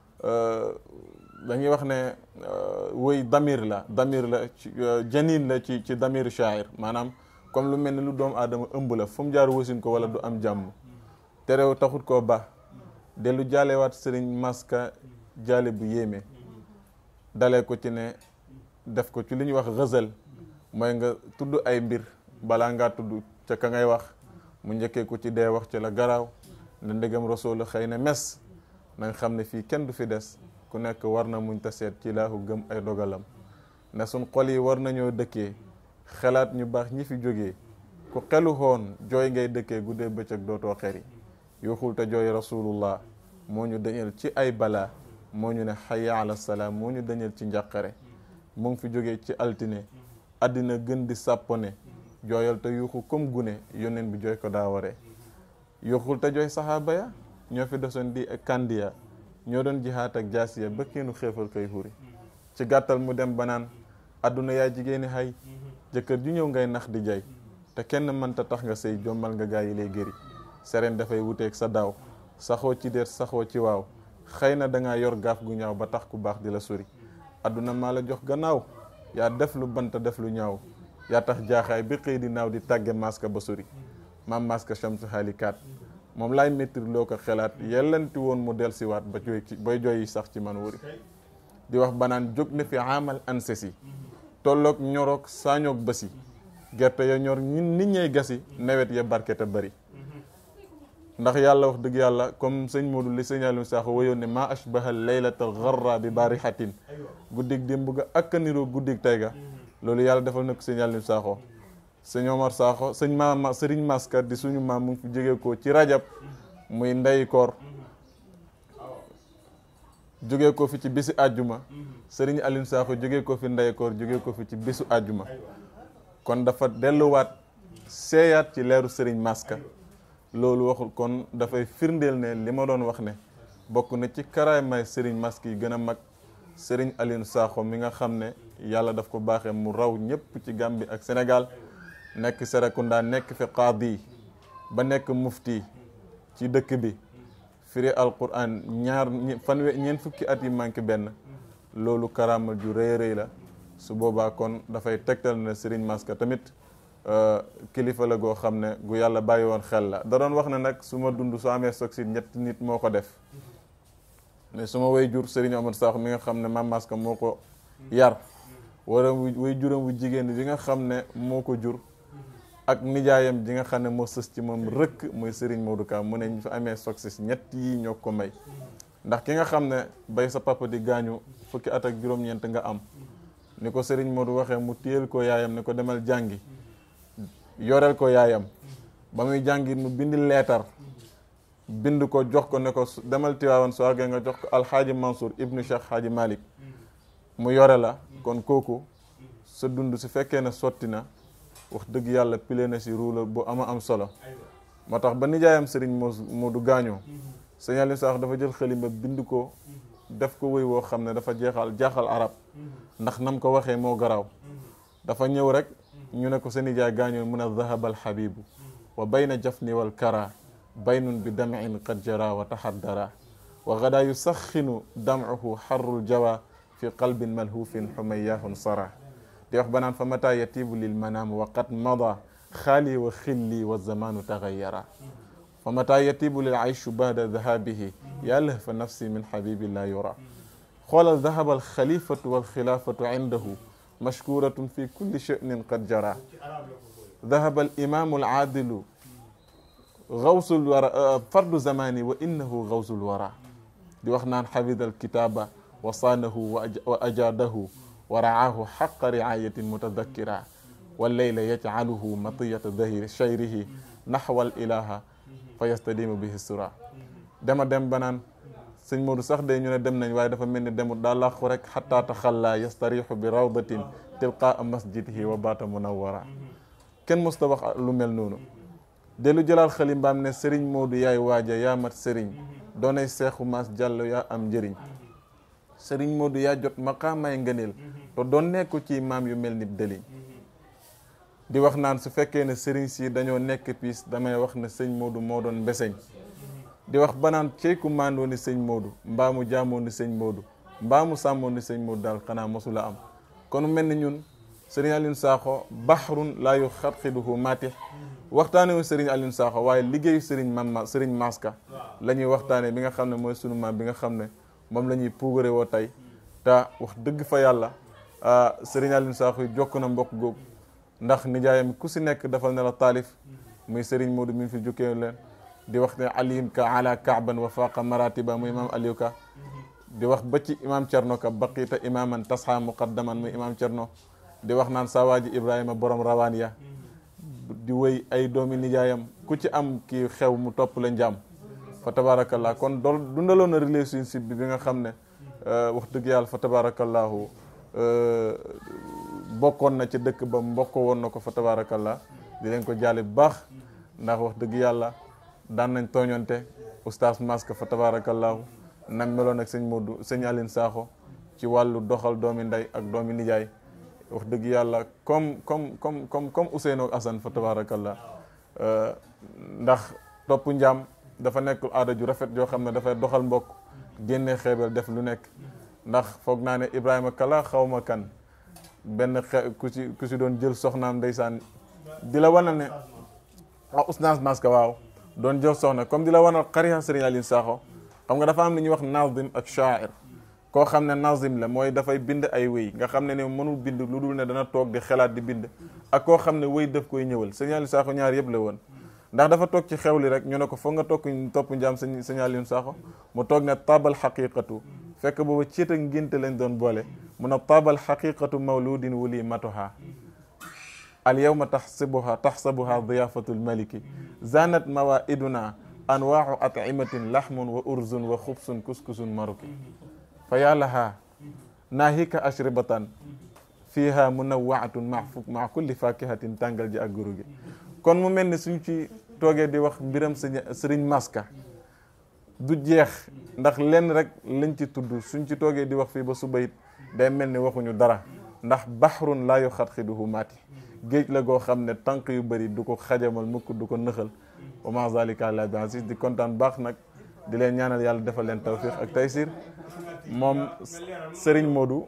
dañuy wax ne wëy damir la damir la ci janin la ci ci damir shair maanaam comme lu mel ni lu doomu aadama ëmb la fu mu jaar wasin ko wala du am jàmm terew taxut koo ba dellu jaalewaat sëriñ maska jaale bu yéeme dalee ko ci ne def ko ci li ñuy wax xësal mooy nga tudd ay mbir balaa ngaa tudd ca ka ngay wax mu njëkkee ko ci dee wax ci la garaaw ne ndegam rasul xëy na mes na nga xam ne fii kenn du fi des ku nekk war na muñ ta seet ci laahu gëm ay dogalam ne suñ xol yi war nañoo dëkkee xelaat ñu baax ñi fi jógee ku xelu xoon jooy ngay dëkkee guddee bëccëg dootoo xeri yuuxul te jooy rasulullah moo ñu dañal ci ay balaa moo ñu ne xayya ala salaam moo ñu dañal ci njàqare mu ngi fi jógee ci altine àddina gën di sàppone jooyal te yuuxu comme gune yónneen bi jooy ko daa waree yuuxul te jooy saxaaba ya ñoo fi desoon di kandiya ñoo doon jihaat ak jaasiya ba keenu xeefal koy xuri ci gàttal mu dem ba naan àdduna yaa jigéeni xay jëkkër ju ñëw ngay nax di jay te kenn mënta tax nga sëy jommal nga gaa yi lay gëri sereen dafay wuteeg sa daaw saxoo ci déet saxoo ci waaw xëy na dangaa yor gaaf gu ñaaw ba tax ku baax di la sori àdduna maa la jox gannaaw yaa def lu banta def lu ñaaw yaa tax jaaxaay bi xëy di naaw di tàgge maska ba sori maam maska chamsu xaalikaat moom laay méttir loo ko xelaat yellanti woon mu del siwaat ba jooy ci bay jooy sax ci man wuri di wax banaan jóg na fi amal ansesi tolloog ñoroog saañoog basi gerte ya ñor ñun nit ñey gasi nawet ya barke te bari ndax yàlla wax dëgg yàlla comme sëñ Modou li sëñ Aliou Sakho wayoon ne maa ashbaha laylatal gharra bi barihatin guddig démb ga ak niroo guddig tey ga loolu yàlla defal na ko sëñ Aliou Sakho sëñ Omar Sakho sëñ maama sëriñ Maska di suñu maam mu ngi fi jógee ko ci rajab muy ndey koor jógee ko fi ci bisu àjjuma sëriñ Aliou Sakho jógee ko fi ndey koor jógee ko fi ci bisu àjjuma kon dafa delluwaat seeyaat ci leeru sëriñ Maska loolu waxul kon dafay firndeel ne li ma doon wax ne bokk na ci karaamay sëriñ Maska yi gën a mag sëriñ Aliou Sakho mi nga xam ne yàlla daf ko baaxee mu raw ñëpp ci Gambie ak Sénégal nekk Serekunda nekk fi qaadi ba nekk mufti ci dëkk bi firi alquran ñaar fanwe ñeent fukki at yi manqué benn loolu karaama ju rëy rëy la su boobaa kon dafay tegtal ne sëriñ Maska tamit kilifa la goo xam ne gu yàlla bàyyi woon xel la da doon wax ne nag su ma dund soo amee soxit ñetti nit moo ko def mais su ma way jur Serigne Omar Sakho mi nga xam ne Mame Maska moo ko yar wara way juram wu jigéen bi nga xam ne moo ko jur ak nijaayam ji nga xam ne moo sës ci moom rëkk muy Serigne Modou Ka mu ne ñu fi amee soxit ñett yi ñoo ko may ndax ki nga xam ne bay sa papa di gaañu fukki at ak juróom-ñeent nga am ni ko Serigne Modou waxee mu téyel ko yaayam ne ko demal jàngi yoreel ko yaayam ba muy jàngit mu bindi leetar bind ko jox ko ne ko demal Tiwaawan soo àggee nga jox ko alxaaji Mansour ibnu Cheikh Xaaji Malik mu yore la kon kooku sa dund su fekkee ne sotti na wax dëgg yàlla pile na si ruula bu ama am solo moo tax ba nijaayam sëriñ moo du gaañoo sëñ Aliou Sakho dafa jël xalima bind ko def ko wéy woo xam ne dafa jeexal jaaxal arab ndax nam ko waxee moo garaaw dafa ñëw rek ñu ne ko sa nijaay gaañoo mun a zahaba alxabibu wa bayna jafni wal kara baynun bi dam'in qad jara wa tahaddara wa gada yusaxinu dam'uhu xarrul jawa fi qalbin malhufin xumayahun sara di wax banaan fa mata yatibu lil manaam wa qad mada xaali wa xilli wa zamanu taxayara fa mata yatibu lil ayshu bada dahabihi yaa lahfa nafsi min xabibi la yura xoolal dahaba alxalifatu walxilaafatu indahu mashkuratun fi kulli sha'nin qad jara dahaba alimamu alaadilu gawsul wara fardu zamani wa innahu gawsul wara di wax naan xafida alkitaba wa saanahu wa ajaadahu wa raahu xaqa riayatin mutadakkira walleyla yajcaluhu matiyata dahiri chayrihi naxwa al ilaha fa yastadimu bihi sura dema dem ba naan sëñ Modou sax de ñu ne dem nañ waaye dafa mel ni demut daa làqu rek xataa taxalla yastarixu bi rawdatin tilqaa masjidihi wa baata munawara kenn musta wax lu mel noonu dellu jëlaal xalimbaam ne sëriñ Modou yaay waaja yaa mat sëriñ doonay seexu maas jàllo yaa am njëriñ sëriñ Modou yaa jot maqaamay ngëneel te doon nekku ci maam yu mel ni dëliñ di wax naan su fekkee ne sëriñ si dañoo nekk piis damay wax ne sëñ Modou moo doon mbeseñ di wax banaan ceyku maandoo ni sëñ Modou mbaa mu jaamoo ni sëñ Modou mbaa mu sàmmoo ni sëñ Modou daal xanaa mosula am kon mel ni ñun sëriñ Alioune Sakho bahrun laa yu xatxiduhu matih waxtaane wu sëriñ Alioune Sakho waaye liggéeyu sëriñ Mama sëriñ Maska la ñuy waxtaane bi nga xam ne mooy sunu maam bi nga xam ne moom la ñuy puugare woo tey te wax dëgg fa yàlla sëriñ Alioune Sakho yi jokk na mbokk googu ndax nijaayam ku si nekk dafal ne la taalif muy sëriñ Modou mi fi jukkee leen di wax ne aliyun ka ala kaaban wa faqa maratiba muy imam aliou ka di wax ba ci imam cerno ka baqita imaman tasxa muqaddaman muy imam cerno di wax naan sawaaji ibrahima borom rawaan ya di wéy ay doomi nijaayam ku ci am kii xew mu topp la njaam fa tabarakallah kon dool dundaloon na relationship bi bi nga xam ne wax dëgg yàlla fa tabarakallahu bokkoon na ci dëkk ba mbokk woon na ko fa tabarakallah di leen ko jaale bu baax ndax wax dëgg yàlla daan nañ tooñonte oustaz Maska fa tabarakallahu nam meloon ak sëñ Modou sëñ Aline Sakho ci wàllu doxal doomi ndey ak doomi nijaay wax dëgg yàlla comme comme comme comme comme Ousseynou ak Assane fa tabarakallah ndax topp njaam dafa nekk aada ju rafet joo xam ne dafay doxal mbokk génne xeebel def lu nekk ndax foog naa ne Ibrahima Kala xaw ma kan benn xe ku si ku si doon jël soxnaam ndeysaan di la wanal ne ah oustaz Maska waaw doon jox soxna comme di la wanal xarixa Serigne Aline Sakho xam nga dafa am lu ñuy wax nazim ak shaair koo xam ne nazim la mooy dafay bind ay wéy nga xam ne ne mënul bind lu dul ne dana toog di xelaat di bind ak koo xam ne wéy daf koy ñëwal Serigne Aline Sakho ñaar yëpp la woon ndax dafa toog ci xewli rek ñu ne ko foog nga toog topp njaam sëñ Serigne Aline Sakho mu toog ne tabal xaqiqatu fekk booba ciit ak ngénte lañ doon boole mu ne tabal xaqiqatu mawludin wuli matoha al yawma taxsibuha taxsabuha diyafatul maliki zanat mawaiduna anwaau at'imatin lahmun wa urzun wa xubsun kuskusun maruki fa yàllaha naahika ashribatan fiha munawaatun ma ma kulli fakihatin tàngal ji ak guru gi kon mu mel ni suñ ci toogee di wax mbiram sëriñ Maska du jeex ndax lenn rek lañ ci tudd suñ ci toogee di wax fii ba suba it day mel ni waxuñu dara ndax bahrun laa yu xatxiduhu maati géej la goo xam ne tànk yu bëri du ko xajamal mukk du ko nëxal wa ma zalika la bi aziz di kontaan baax nag di leen ñaanal yàlla defal leen tawfiq ak taysir moom Serigne Modou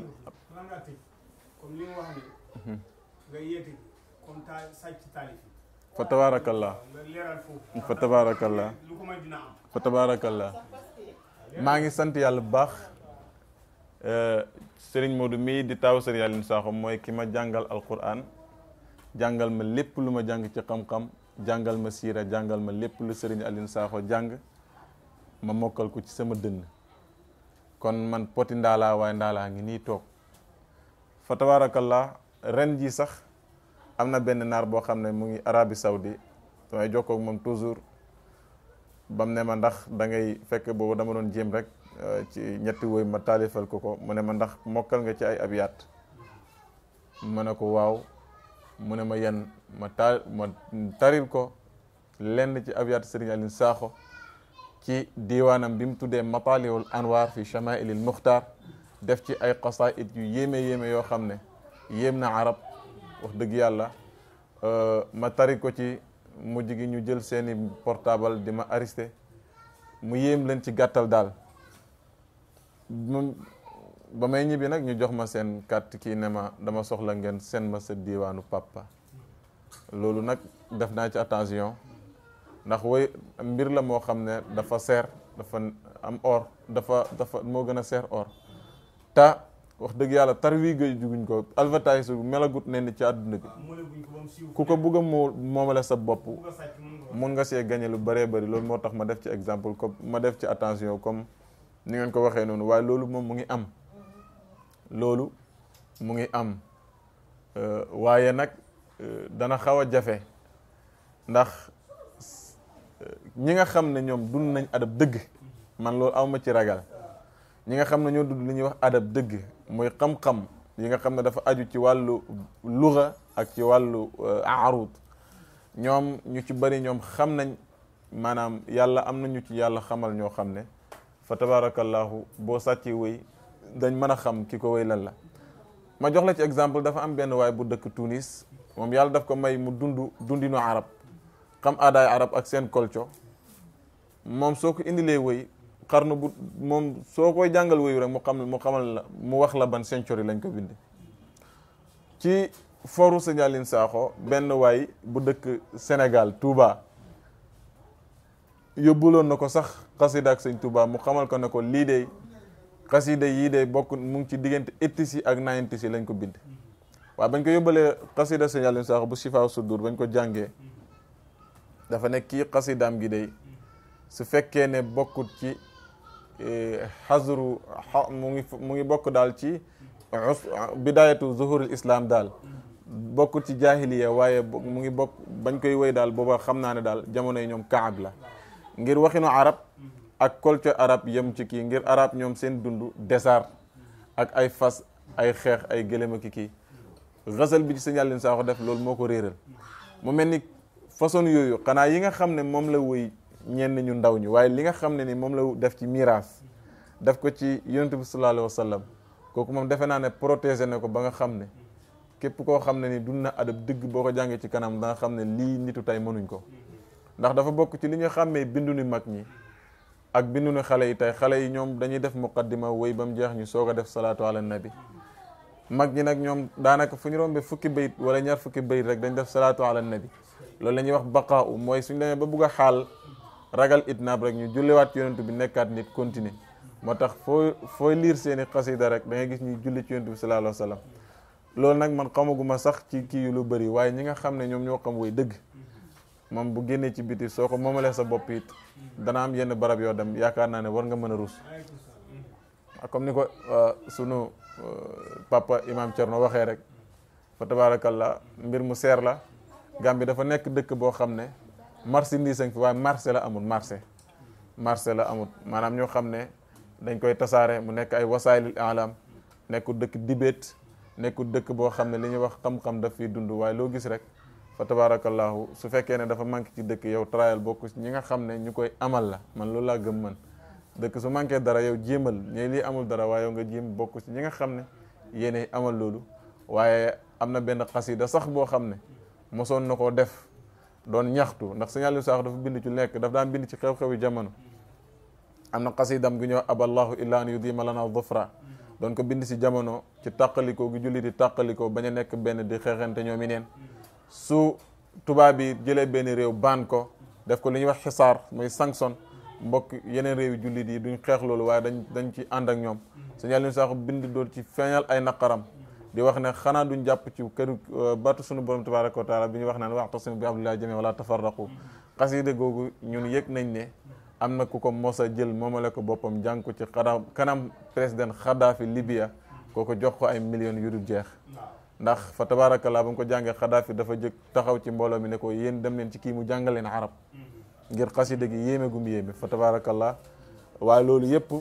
comme li nga wax ni nga yéeti comme ta sàcc taalif fa tabarakallah nga leeral foofu fa tabarakallah lu ko may dina am fa tabarakallah maa ngi sant yàlla bu baax Serigne Modou mii di taaw Serigne Aline Sakho mooy ki ma jàngal alquran jàngal ma lépp lu ma jàng ci xam-xam jàngal ma siira jàngal ma lépp lu Serigne Aline Sakho jàng ma mokkal ko ci sama dënn kon man poti ndaalaa waaye ndaalaa ngi nii toog fa tabarakallah ren ji sax am na benn naar boo xam ne mu ngi Arabie Saoudi damay jokkoo ak moom toujours bam ne ma ndax da ngay fekk boobu dama doon jéem rek ci ñetti woy ma taalifal ko ko mu ne ma ndax mokkal nga ci ay abyaat ma ne ko waaw mu ne ma yan ma taal ma taril ko lenn ci abyaat Serigne Aline Sakho ci diiwaanam bi mu tuddee mataliwul anwar fi chamailil muxtar def ci ay qasaid yu yéeme yéeme yoo xam ne yéem na arab wax dëgg yàlla ma tari ko ci mujj gi ñu jël seeni portable di ma arrêté mu yéem leen ci gàttal daal moom ba may ñibbi nag ñu jox ma seen carte kii ne ma dama soxla ngeen seen ma sa diiwaanu papa loolu nag def naa ci attention ndax woy mbir la moo xam ne dafa seer dafa am or dafa dafa moo gën a seer or ta wax dëgg yàlla tar wii gëj juguñ ko advertise melagut ne ni ci àdduna bi ku ko bugg a moo moomale sa bopp mun nga see gañe lu bëree bëri loolu moo tax ma def ci exemple comme ma def ci attention comme ni ngeen ko waxee noonu waaye loolu moom mu ngi am loolu mu ngi am waaye nag dana xaw a jafe ndax ñi nga xam ne ñoom dund nañ adab dëgg man loolu awma ci ragal ñi nga xam ne ñoo dund li ñuy wax adab dëgg muy xam-xam yi nga xam ne dafa aju ci wàllu luga ak ci wàllu arut ñoom ñu ci bëri ñoom xam nañ maanaam yàlla am nañu ci yàlla xamal ñoo xam ne fa tabarakallahu boo sàcci wéy dañ mën a xam ki ko wéy lan la ma jox la ci exemple dafa am benn waay bu dëkk Tunis moom yàlla daf ko may mu dund dundinu arab xam aadaay arab ak seen kolco moom soo ko indilee wéy xarnu bu moom soo koy jàngal wéyu rek mu xam mu xamal la mu wax la ban century lañ ko bind ci foru Sëñ Aline Sakho benn waay bu dëkk Sénégal Touba yóbbuloon na ko sax xasida ak sëñ Touba mu xamal ko ne ko lii de xasida yii de bokk mu ngi ci diggante eighties yi ak nineties yi lañ ko bind waaye bañ ko yóbbalee xasida Sëñ Aline Sakho bu Shifaa Sudur bañ ko jàngee dafa nekk kii xasidaam gi de su fekkee ne bokkut ci xasru mu ngi mu ngi bokk daal ci bidayatu zuhurul islam daal bokkut ci jahiliya waaye mu ngi bokk bañ koy woy daal booba xam naa ne daal jamono yi ñoom kaab la ngir waxinu arab ak culture arab yem ci kii ngir arab ñoom seen dund désert ak ay fas ay xeex ay gëlëm ak kii xasal bi ci Sëñ Aline Sakho def loolu moo ko réeral mu mel ni façon yooyu xanaa yi nga xam ne moom la woy ñenn ñu ndaw ñi waaye li nga xam ne ni moom la def ci miraas def ko ci yonent bi sallallahu alayhi wa sallam kooku moom defe naa ne protégé na ko ba nga xam ne képp koo xam ne ni dund na adab dëgg boo ko jàngee ci kanam da nga xam ne lii nitu tey mënuñ ko ndax dafa bokk ci li ñu xàmmee bindu ni mag ñi ak bindu ni xale yi tey xale yi ñoom dañuy def muqaddima woy ba mu jeex ñu soog a def salaatu ala nabi mag ñi nag ñoom daanaka fu ñu rombee fukki bayit wala ñaar fukki bayit rek dañ def salaatu ala nabi loolu la ñuy wax baqaa u mooy suñ demee ba bugg a xaal ragal itnaab rek ñu julliwaat yonent bi nekkaat nit continuer moo tax foo fooy liir seeni xasida rek da ngay gis ñuy julli ci yonent bi sallallahu alayhi wa sallam loolu nag man xamaguma sax ci kii yu lu bëri waaye ñi nga xam ne ñoom ñoo xam woy dëgg moom bu génnee ci biti soo ko moomalee sa bopp it dana am yenn barab yoo dem yaakaar naa ne war nga mën a rus comme ni ko sunu papa imam Thierno waxee rek fa tabaarakallah mbir mu seer la Gambie dafa nekk dëkk boo xam ne marchandise fi waaye marché la amul marché marché la amul maanaam ñoo xam ne dañ koy tasaare mu nekk ay wasaayilul alam nekkul dëkk dibéet nekkul dëkk boo xam ne li ñuy wax xam-xam daf fiy dund waaye loo gis rek fa tabarakallahu su fekkee ne dafa manqué ci dëkk yow trial bokk ñi nga xam ne ñu koy amal la man loolu laa gëm man dëkk su manqué dara yow jéemal ñe lii amul dara waaye yow nga jéem bokk ci ñi nga xam ne yéenay amal loolu waaye am na benn xasida sax boo xam ne mosoon na koo def doon ñaxtu ndax Sëñ Aliou Sakho dafa bind ci lekk daf daan bind ci xew-xewi jamono am na xasidam gu ñëw aballahu illa an yudima lana dhufra doon ko bind si jamono ci tàqalikoo gi julli di tàqalikoo bañ a nekk benn di xeexante ñoom i neen su tubaab bi jëlee benn réew baan ko def ko li ñuy wax xisaar muy sanction mbokk yeneen réew yi jullit yi duñ xeex loolu waaye dañ dañ ci ànd ak ñoom Sëñ Aliou Sakho bind doon ci feeñal ay naqaram di wax ne xanaa duñ jàpp ci këru batu sunu borom tabaraka wa taala bi ñu wax naan wa'tasimu bi hablillahi jamii'an wala tafarraqu xasida googu ñun yëg nañ ne am na ku ko mos a jël moomale ko boppam jàng ko ci xanaa kanam président Xadaafi Libya kooku jox ko ay millions yu dul jeex ndax fa tabarakallah ba mu ko jàngee Xadaafi dafa jëkk taxaw ci mbooloo mi ne ko yéen dem leen ci kii mu jàngal leen arab ngir xasida gi yéeme gum yéeme fa tabarakallah waaye loolu yëpp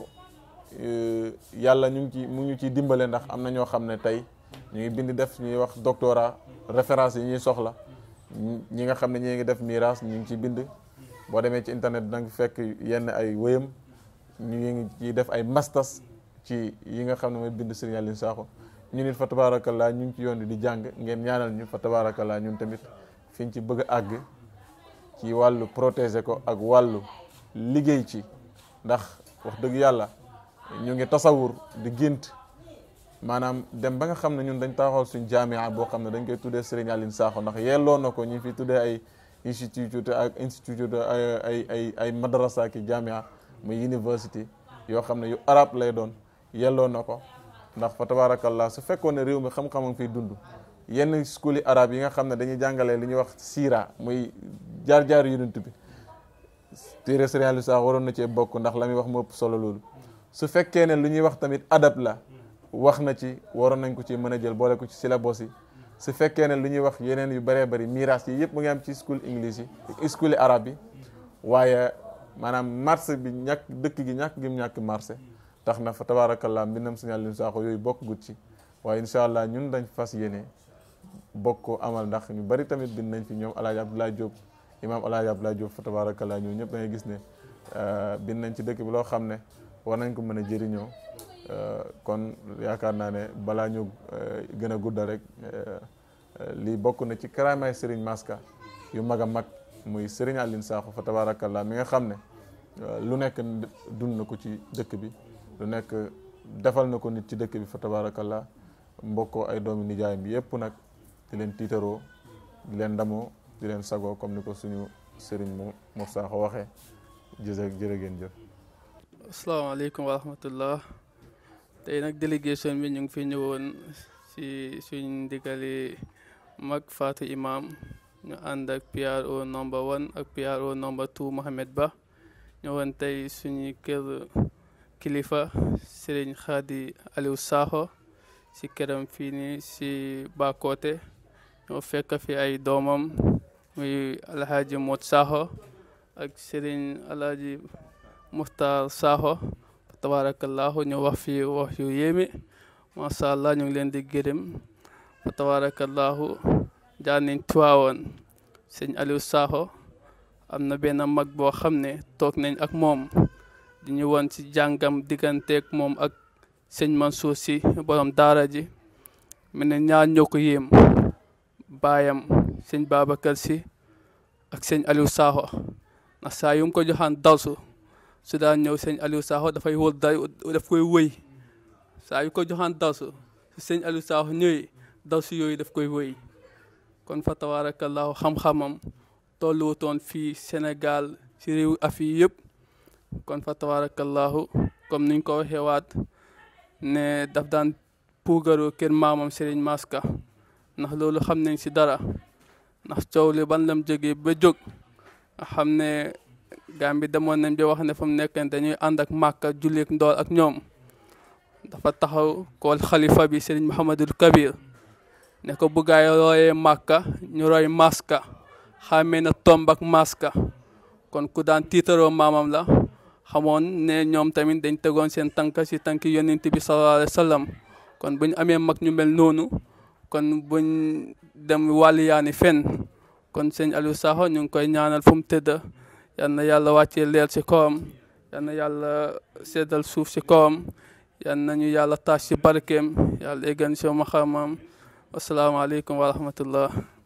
yàlla ñu ngi ci mu ñu ciy dimbale ndax am na ñoo xam ne tey ñu ngi bind def ñuy wax doctorat référence yi ñuy soxla ñi nga xam ne ñi ngi def miraas ñu ngi ci bind boo demee ci internet da nga fekk yenn ay wéyam ñu ngi ciy def ay masters ci yi nga xam ne mooy bind Sëriñ Aliou Sakho ñu nit fa tabaarakallaa ñu ngi ci yoon di jàng ngeen ñaanal ñu fa tabaarakallaa ñun tamit fiñ ci bëgg a àgg ci wàllu protéger ko ak wàllu liggéey ci ndax wax dëgg yàlla ñu ngi tasawur di gént maanaam dem ba nga xam ne ñun dañ taxawal suñ jaamia boo xam ne dañ koy tuddee Serigne Aline Sakho ndax yelloo na ko ñu fi tuddee ay institut ak institut ay ay ay ay madrasa ki jaamia muy university yoo xam ne yu arab lay doon yelloo na ko ndax fa tabarakallah su fekkoon ne réew mi xam-xamam fiy dund yenn school yi arab yi nga xam ne dañuy jàngalee li ñuy wax siira muy jaar-jaar yonent bi téere Serigne Aline Sakho waroon na cee bokk ndax la muy wax moo ëpp solo loolu su fekkee ne lu ñuy wax tamit adab la wax na ci waroon nañ ko ci mën a jël boole ko ci syllabus yi su fekkee ne lu ñuy wax yeneen yu bëree bëri miraas yi yëpp mu ngi am ci school english yi school yi arabe yi waaye maanaam marché bi ñàkk dëkk gi ñàkk gi mu ñàkk marché tax na fa tabaarakallah mbindam Serigne Aline Sakho yooyu bokk gut ci waaye incha allah ñun dañ fas yéene bokk ko amal ndax ñu bari tamit bind nañ fi ñoom El Hadj Abdoulaye Diop imaam El Hadj Abdoulaye Diop fa tabaarakallah ñoom ñëpp da ngay gis ne bind nañ ci dëkk bi loo xam ne war nañ ko mën a jëriñoo kon yaakaar naa ne balaa ñu gën a guddal rek lii bokk na ci karaamaay Serigne Maska yu mag a mag muy Serigne Aline Sakho fa tabaarakallah mi nga xam ne lu nekk dund na ko ci dëkk bi lu nekk defal na ko nit ci dëkk bi fa tabaarakallah mbokkoo ay doomi nijaayam bi yëpp nag di leen tiitaroo di leen ndamoo di leen sagoo comme ni ko suñu Serigne mo Mor Sakho waxee jërë jërë ngeen jëf asalaamaaleykum wa rahmatullah tey nag délégation bi ñu ngi fi ñëwoon si suñ ndigali mag Fatou Imam ñu ànd ak PRO number one ak PRO number two Mohamed Ba ñëwoon tey suñu kër kilifa Serigne Khady Aliou Sakho si këram fii nii si Bakoteh ñoo fekk fi ay doomam muy Alhaji Mot Sakho ak Serigne Alhaji Muxtaar Sakho tabarakallahu ñu wax fi wax yu yéeme macha allah ñu ngi leen di gërëm fa tabarakallahu jaar nañ tuwaawoon sëñ Aliou Sakho am na benn mag boo xam ne toog nañ ak moom di ñu woon ci jàngam digganteeg moom ak sëñ Mansour si borom daara ji mu ne ñaar ñoo ko yéem baayam sëñ Babacar si ak sëñ Aliou Sakho ndax saa yu mu ko joxaan dawsu su daan ñëw sëñ Aliou Sakho dafay wóor day daf koy wëy saa yu ko joxaan dawsu su sëñ Aliou Sakho ñëwee dawsu yooyu daf koy wëy kon fa tabarakallahu xam-xamam tolluwutoon fii Sénégal ci réew Afrique yëpp kon fa tabarakallahu comme niñ ko waxee waat ne daf daan puugaru kër maamam Serigne Maska ndax loolu xam nañ si dara ndax coow li ban lam jógee ba jóg nga xam ne Gàmbi demoon nañ ba wax ne fa mu nekk dañuy ànd ak Màkka julleek ndool ak ñoom dafa taxaw kool xalifa bi Serigne Mouhamadul Kabir ne ko buggaay royee Màkka ñu roy Maska xamee na tomb ak Maska kon ku daan tiitaroo maamam la xamoon ne ñoom tamit dañ tegoon seen tànk si tànk yonent bi sallallahu alayhi wa sallam kon bu ñu amee mag ñu mel noonu kon buñ dem wàlliyaani fenn kon sëñ Aliou Sakho ñu ngi koy ñaanal fu mu tëdd yal na yàlla wàccee leer ci kawam yal na yàlla seddal suuf ci kawam yal nañu yàlla taas ci barkeem yàlla eggan ci maxamam asalaamaaleykum wa rahmatullah